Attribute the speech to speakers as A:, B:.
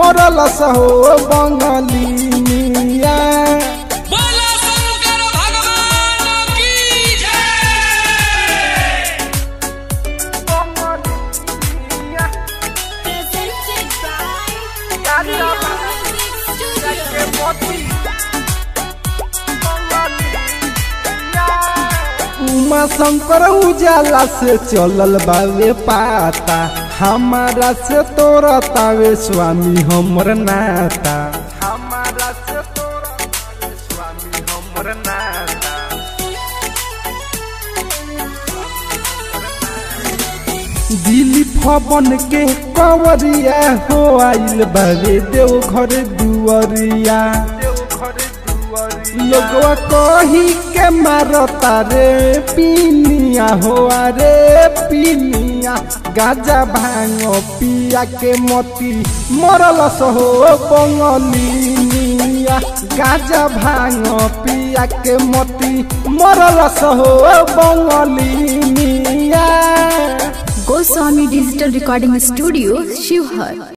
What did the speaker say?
A: मरल सहो बंगलिया
B: बोला शंकर भगवान की जय
C: Presented by Rio Music Studio.
A: उमा शंकर उजाला से चलल बावे पाता हमारा से तोरा तावे स्वामी हमर नाता हमारा से तोरा तावे स्वामी हमर नाता दिली फबन के कवरिया हो आइल बावे देव घर दुआरिया लोगवा कही के मारता रे पीनिया हो रे पीनिया गाजा भांग पिया के मोती मरल सहो बंगलिया गाजा भांग पिया के मोती मरल सहो बंगलिया
D: Goswami Digital Recording Studio, Shivhar.